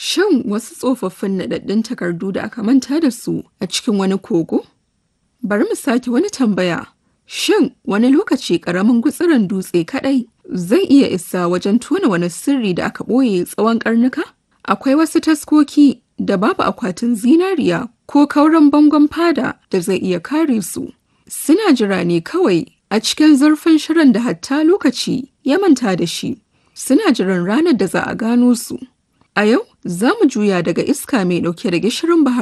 Shan wasu tsofaffin naɗaɗɗun takardu da aka manta da su a cikin wani kogo? Bari mu sake wani tambaya. Shin wani lokaci ƙaramin gutsiren dutse kaɗai zai iya isa wajen tona wani sirri da aka ɓoye tsawon ƙarnuka? Akwai wasu taskoki da babu akwatin zinariya ko kauran bangon fada da zai iya kare su. Suna jira ne kawai a cikin zurfin shirin da hatta lokaci ya manta da shi. Suna jiran ranar da za a gano su. A yau za mu juya daga iska mai ɗauke da gishirin bahar